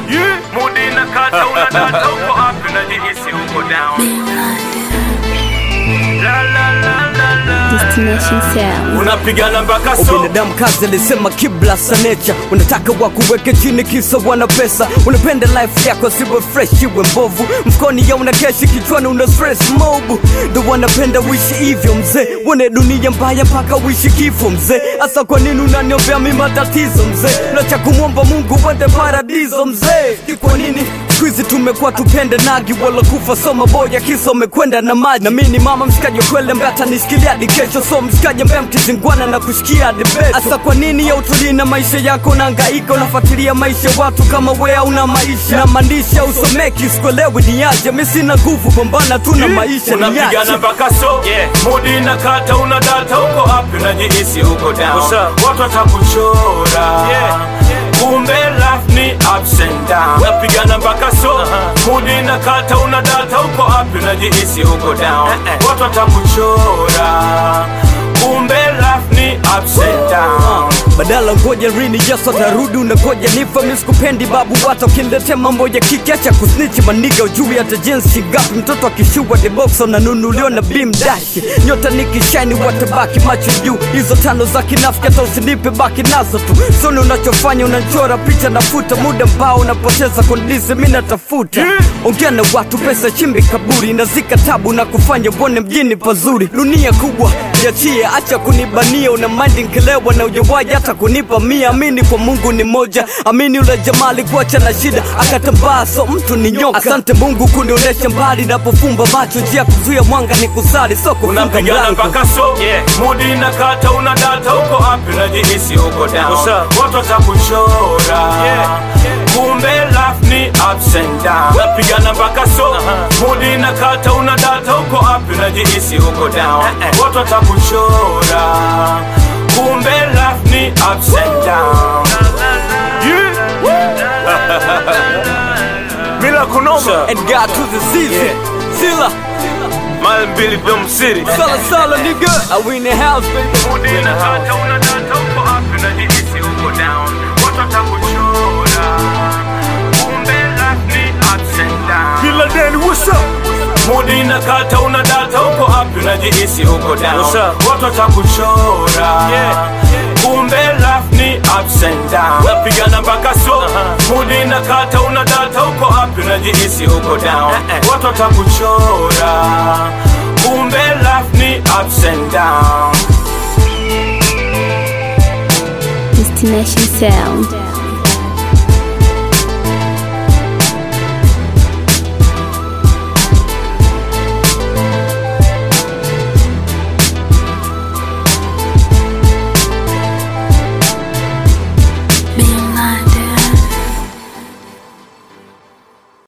Mudi na kata unadata uko up unajihisi uko down La la la la la Destination Sound. Unapigana mpaka so Ubinadamu kazi alisema kibla sanecha, unataka wakuweke chini kisa wana pesa. Unapenda life yako siwe fresh iwe mbovu, mfukoni ya una keshi, kichwani una stress mobu. Ndo wanapenda uishi hivyo mzee, wone dunia mbaya mpaka uishi kifo mzee. Asa kwa nini unaniombea mi matatizo mzee? Unacha kumwomba Mungu uende paradiso mzee, ni kwa nini siku hizi tumekuwa tupende nagi wala kufa soma boya kisa umekwenda na maji na mimi ni mama mshikaji wa kweli ambaye atanishikilia hadi kesho so mshikaji ambaye mkizingwana na kushikia hadi beto hasa kwa nini ya utulii na maisha yako unahangaika unafuatilia maisha ya watu kama wea una maisha na maandishi usomeki sikuelewi ni aje mi sina nguvu pambana tu na maisha ni unapigana aje mpaka so mudi na kata una data uko up unajihisi uko down watu watakuchora kumbe life ni ups and down unapigana mpaka so mudi na kata una data uko up unajihisi uko down watu watakuchora kumbe life ni ups and down badala ngoja rini yesu atarudi unangoja nifa mi sikupendi babu wata ukiniletea mambo ya kiki acha kusnichi maniga ujui hata jinsi gapi mtoto akishua deboxa unanunuliwa na bim dashi nyota nikishaini watabaki macho juu hizo tano za kinafiki hata usinipe baki nazo tu soni unachofanya unanchora picha nafuta muda mbao unapoteza kondisi mi natafuta ongea na watu pesa chimbi kaburi nazika tabu na kufanya uone mjini pazuri dunia kubwa jachie acha kunibania una mandi nkelewa na ujawaji hata kunipa mia amini kwa mungu ni moja amini ule jamaa alikuacha na shida akatambaa so mtu ni nyoka asante mungu kunionyesha mbali napofumba macho njia kuzuia mwanga ni kusali so kufunga unapigana mlango mpaka so mudi na kata una data uko up unajihisi uko down watu watakuchora kumbe life ni ups and down unapigana mpaka so mudi na kata una data uko up unajihisi uko down watu watakuchora kumbe life ni ups and down Mila kunoma and God to the season Sila mali mbili Dom City Sala sala nigga I win the house baby Mudi na kata una data uko up unajihisi uko down watu watakuchora kumbe life ni ups and down Bila Danny what's up Mudi na kata una data uko up unajihisi uko down What's up? watu watakuchora kumbe life ni ups and down unapigana mpaka so Mudi na kata una data uko up unajihisi uko down watu watakuchora kumbe life ni ups and down Destination Sound.